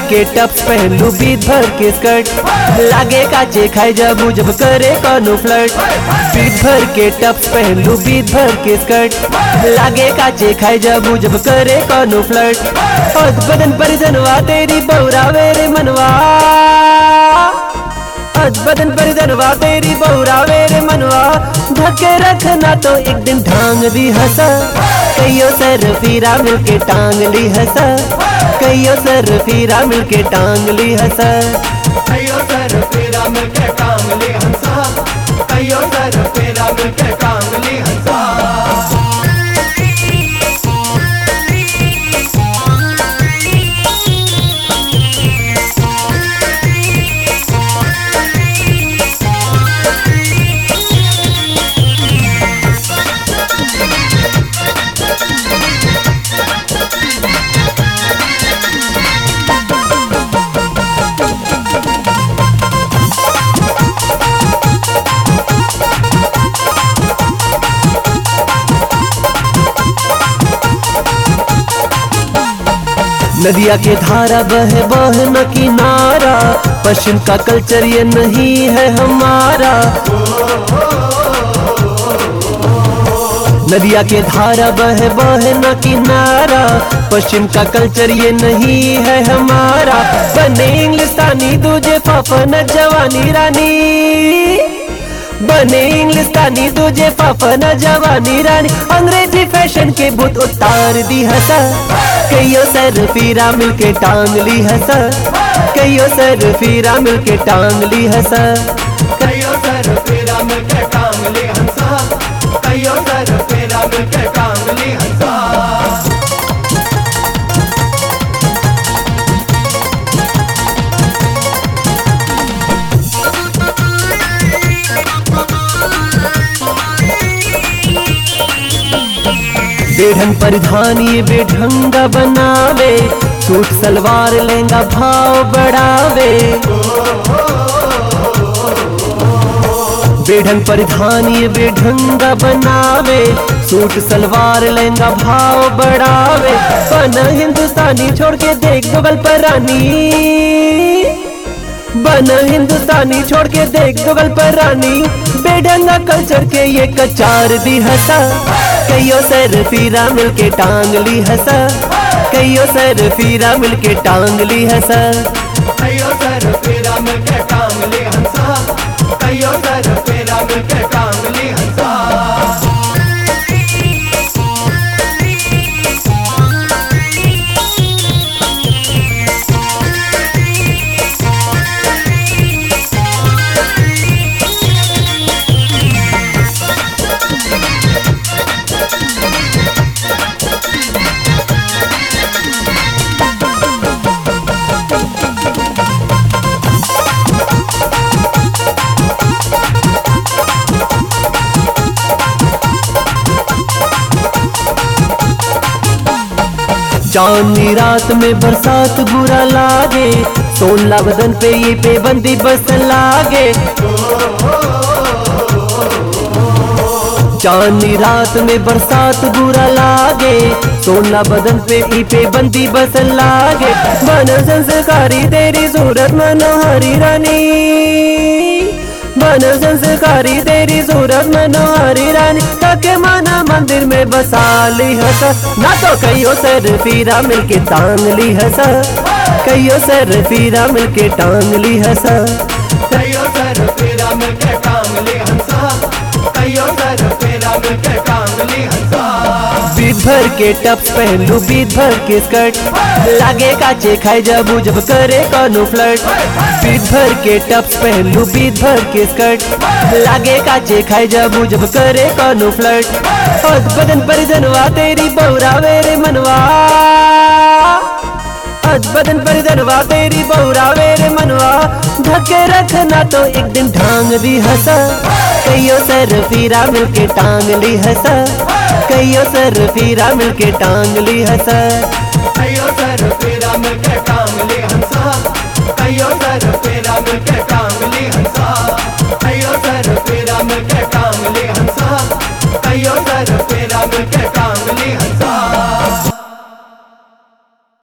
के टप्स पहनलू बीत भर के स्कर्ट लागे काचे खाए जाबू जब करे कौनो फ्लर्ट बीत भर के टप्स पहनलू बीत भर के स्कर्ट लागे काचे खाए जाबू जब करे कौनो फ्लर्ट और बदन पर जनवा तेरी बौरावे रे मनवा आज बदन पर जनवा तेरी बौरावे रे मनवा ढके रखना तो एक दिन ढांग दी हंसा कईयो सर फीरा मिलके टांग ली हंसा कईयो सर फीरा मिलके टांग ली हंसा कईयो सर फेरा मिलके कांगली हंसा कईयो सर फेरा मिलके कांगली हंसा नदिया के धारा बह बह न किनारा पश्चिम का कल्चर ये नहीं है हमारा नदिया के धारा बह बह न किनारा पश्चिम का कल्चर ये नहीं है हमारा बने इंग्लिस्तानी दूजे फाफन जवानी रानी बने इंग्लिस्तानी तुझे पापन जवानी रानी अंग्रेजी फैशन के भूत उतार दी हंसा कईयो सर फीरा मिलके टांग ली हंसा कईयो सर फीरा मिलके टांग ली हंसा कईयो सर फेरा मिलके कांगली हंसा कईयो सर फेरा मिलके कांगली हंसा बेढंग परिधान ये बेढंगा बनावे सूट सलवार लहंगा भाव बढ़ावे बेढंग परिधान ये बेढंगा बनावे सूट सलवार लहंगा भाव बढ़ावे बना हिंदुस्तानी छोड़ के देख गगल पर रानी बना हिंदुस्तानी छोड़ के देख गगल पर रानी बेढंगा कल्चर के ये कचार दी हंसा कईयो सर फीरा मिलके टांग ली हंसा कईयो सर फीरा मिलके टांग ली हंसा कईयो सर फेरा मिलके कांगली हंसा कईयो सर फेरा मिलके कांगली हंसा चांदनी रात में बरसात बुरा लागे सोनला बदन पे ये पेबंदी बस लागे चांदनी रात में बरसात बुरा लागे सोना बदन पे ई पे बंदी बस लागे मन संस्कारी तेरी सूरत मनोहरी रानी मन संस्कारी तेरी सूरत मनोहरी रानी ताके माना मंदिर में बसा ली हंसा ना तो कईयो सर फीरा मिलके टांग ली हंसा कईयो सर फीरा मिलके टांग ली हंसा कईयो सर फेरा मिलके कांगली हंसा कईयो सर फेरा मिलके कांगली हंसा बीत भर के टप्स पहन लू बीत भर के स्कर्ट लागे काचे खाए जाबू जब करे कौनो फ्लर्ट बीत भर के टप्स पहन लू बीत भर के स्कर्ट लागे काचे खाए जाबू जब करे कौनो फ्लर्ट और बदन पर जनवा तेरी बौरावे रे मनवा आज बदन पर जनवा तेरी बौरावे रे मनवा ढके रखना तो एक दिन ढांग दी हंसा कईयो सर फीरा मिलके टांग ली हंसा कईयो सर फीरा मिलके टांग ली हंसा कईयो सर फेरा मिलके कांगली हंसा कईयो सर फेरा मिलके कांगली हंसा कईयो सर फेरा मिलके कांगली हंसा